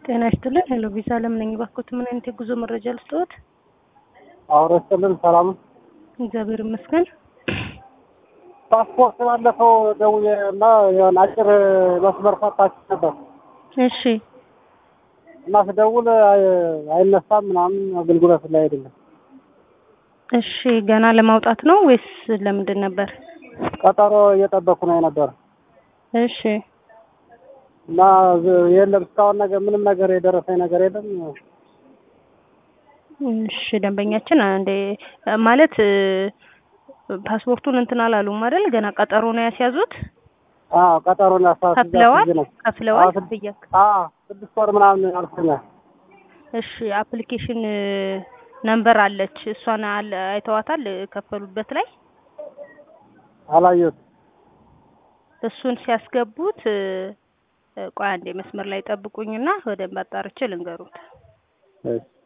ጤና ይስጥልን። ሄሎ ቪዛ አለም ነኝ። እባክዎት ምን አይነት የጉዞ መረጃ ልስጥዎት? አውሮ ይስጥልን። ሰላም እግዚአብሔር ይመስገን። ፓስፖርት ባለፈው ደውዬ እና የሆነ አጭር መስመር ፈታችሁ ነበር እሺ እና ስደውል አይ- አይነሳም ምናምን አገልግሎት ላይ አይደለም። እሺ፣ ገና ለማውጣት ነው ወይስ ለምንድን ነበር? ቀጠሮ እየጠበኩ ነው የነበረ እሺ እና ዝ- የለም እስካሁን ነገር ምንም ነገር የደረሰኝ ነገር የለም። እሺ ደንበኛችን አንዴ ማለት እ፣ ፓስፖርቱን እንትን አላሉም አይደል? ገና ቀጠሮ ነው ያስያዙት። አዎ ቀጠሮን ያሳ ከፍለዋል ነው ከፍለዋል አዎ፣ ስድ- ክፍያ አዎ ስድስት ወር ምናምን አልፎኛል። እሺ አፕሊኬሽን ነምበር አለች እሷን አለ አይተዋታል ከፈሉበት ላይ አላየሁትም። እሱን ሲያስገቡት እ፣ ቆይ አንዴ መስመር ላይ ጠብቁኝና ወደ አጣርቼ ልንገሩት እሺ